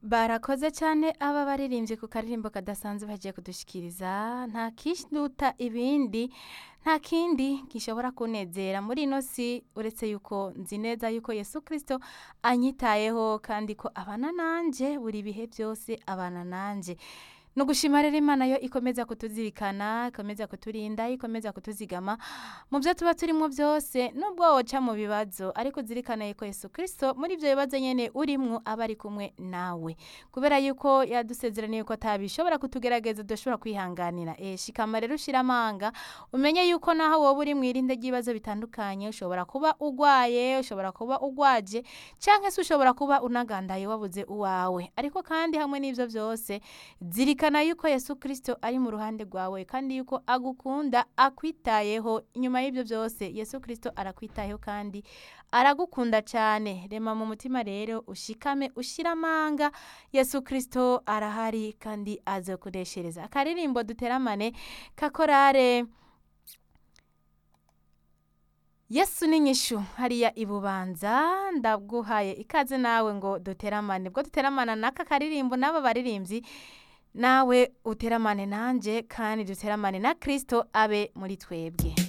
barakoze cyane aba baririmbyi ku karirimbo kadasanzwe bagiye kudushyikiriza nta kishiduta ibindi nta kindi gishobora kunezera muri ino si uretse yuko nzi neza yuko Yesu kirisito anyitayeho kandi ko abana nanjye buri bihe byose abana nanjye ni ugushima rero imana yo ikomeza kutuzirikana ikomeza kuturinda ikomeza kutuzigama mu byo tuba turimo byose nubwo woca mu bibazo ariko uzirikana yuko Yesu kirisito muri ibyo bibazo nyine urimo aba ari kumwe nawe kubera yuko yadusezeraniye ko atabishobora kutugerageza udashobora kwihanganira shikama rero ushyira amanga umenye yuko yuko naho wowe uri mu irinde ry'ibibazo bitandukanye ushobora kuba ugwaye ushobora kuba ugwaje cyangwa se ushobora kuba unagandaye wabuze uwawe ariko kandi hamwe n'ibyo byose zirikana yuko Yesu kirisito ari mu ruhande rwawe kandi yuko agukunda akwitayeho nyuma y'ibyo byose Yesu kirisito arakwitayeho kandi aragukunda cyane rema mu mutima rero ushikame ushyira amanga Yesu kirisito arahari kandi azakoreshereza akaririmbo duteramane kakorare yesu ni nyishu hariya ibubanza ndaguhaye ikaze nawe ngo duteramane ubwo duteramana n'aka karirimbo n'aba baririmbyi nawe uteramane nanjye kandi duteramane na kirisito abe muri twebwe